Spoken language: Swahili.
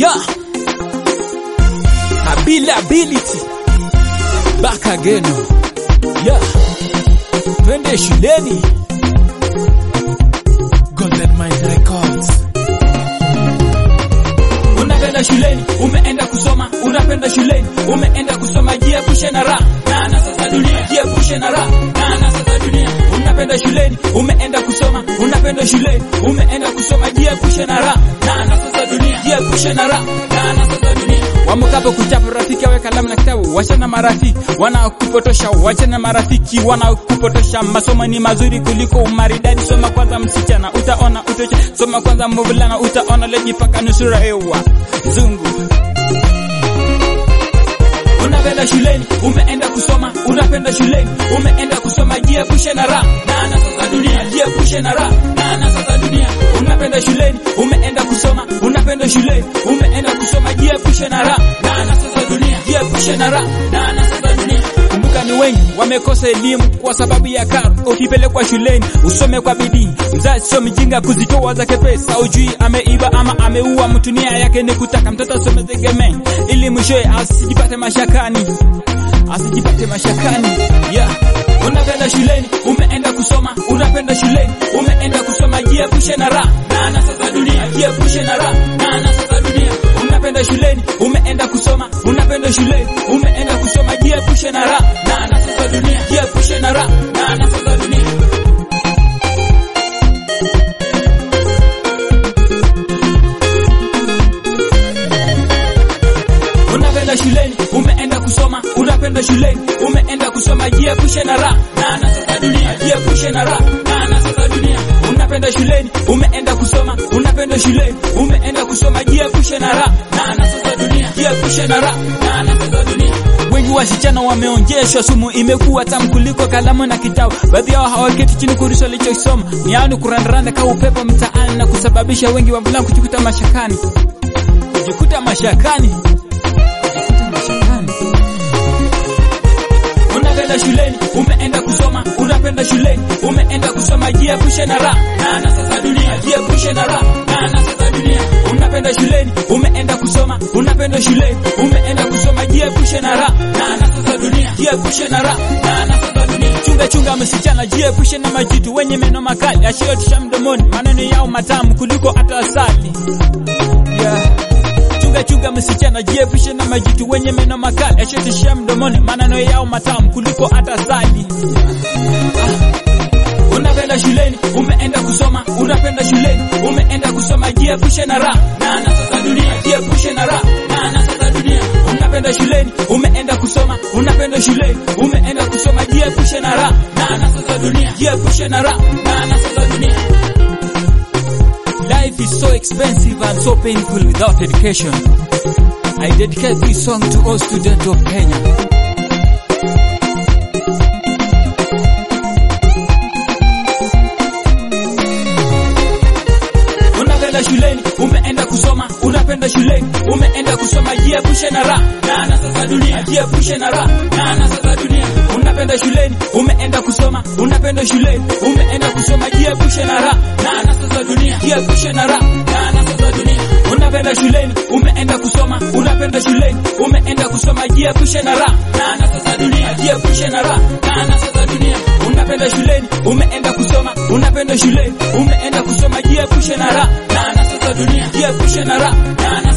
Yeah. Ability. Back again. Yeah. Twende shuleni. Golden Mind Records. Unapenda shuleni, umeenda kusoma, unapenda shuleni, umeenda kusoma, jiepushe na raha na anasa za dunia, jiepushe na raha na anasa za dunia. Unapenda shuleni, umeenda kusoma, unapenda shuleni, umeenda kusoma, jiepushe na raha na anasa za dunia, jiepushe na raha na anasa za dunia. Wamukapo kuchapa rafiki awe kalamu na kitabu, wachana marafiki wanaokupotosha, wachana marafiki wanaokupotosha. Masomo ni mazuri kuliko umaridadi. Soma kwanza msichana, utaona utosha. Soma kwanza mvulana, utaona lejipaka nusura ewa zungu unapenda shuleni, umeenda kusoma, unapenda shuleni, umeenda kusoma, jiepushe na raha na anasa za dunia, jiepushe na raha na anasa za dunia. Unapenda shuleni, umeenda kusoma, unapenda shuleni, umeenda kusoma, jiepushe na raha na anasa za dunia, jiepushe na raha na anasa za dunia. Kumbuka ni wengi wamekosa elimu kwa sababu ya karo. Ukipelekwa shuleni usome kwa bidii, mzazi sio mjinga kuzitoa zake pesa. Ujui ameiba ama ameua mtu, nia yake ni kutaka mtoto asome tegemee, ili mwishowe asijipate mashakani, asijipate mashakani. Yeah. Unapenda shuleni, umeenda kusoma, unapenda shuleni, umeenda kusoma, jiepushe na raha na anasa za dunia, jiepushe na raha na anasa za dunia. Unapenda shuleni, umeenda kusoma, unapenda shuleni, umeenda kusoma, jiepushe na raha na anasa za dunia, jiepushe na raha na anasa za dunia. Unapenda shuleni, umeenda kusoma, unapenda shuleni, umeenda kusoma, jiepushe na raha na anasa za dunia, jiepushe na raha na anasa za dunia. Unapenda shuleni, umeenda kusoma, unapenda shuleni, umeenda kusoma, jiepushe na raha na anasa za dunia, jiepushe na raha na anasa za dunia. Wengi wasichana wameonjeshwa sumu, imekuwa tamu kuliko kalamu na kitabu. Baadhi yao hawaketi chini kurisha walichosoma, ni yao ni kurandaranda kama upepo mtaani na kusababisha wengi wavulana kujikuta mashakani, kujikuta mashakani unapenda shuleni, umeenda kusoma, unapenda shuleni, umeenda kusoma, jiepushe na raha na anasa za dunia, jiepushe na raha na anasa za dunia. Unapenda shuleni, umeenda kusoma, unapenda shuleni, umeenda kusoma, jiepushe na raha na anasa za dunia, jiepushe na raha na anasa za dunia. Chunga chunga msichana, jiepushe na majitu wenye meno makali, asiyotisha mdomoni, maneno yao matamu kuliko hata asali. Yeah. Chunga chunga msichana, jiepushe na majitu wenye meno makali, asiyotishia mdomoni, maneno yao matamu kuliko hata asali. Ah. Unapenda shuleni, umeenda kusoma, unapenda shuleni, umeenda kusoma, jiepushe na raha na anasa za dunia, jiepushe na raha na anasa za dunia. Unapenda shuleni, umeenda kusoma, unapenda shuleni, umeenda kusoma, jiepushe na raha na anasa za dunia, jiepushe na raha na anasa za dunia. Life is so expensive and so painful without education. I dedicate this song to all students of Kenya. Unapenda shuleni, umeenda kusoma, unapenda shuleni, umeenda kusoma, jiepushe na raha na anasa za dunia, jiepushe na raha na anasa za dunia. Unapenda shuleni, umeenda kusoma, unapenda shuleni, umeenda kusoma, jiepushe na raha na anasa za dunia, jiepushe na raha na anasa za dunia. Unapenda shuleni, umeenda kusoma, unapenda shuleni, umeenda kusoma, jiepushe na raha na anasa za dunia, jiepushe na raha na anasa za dunia. Unapenda shuleni, umeenda kusoma, unapenda shuleni, umeenda kusoma, jiepushe na raha na anasa za dunia, jiepushe na raha na anasa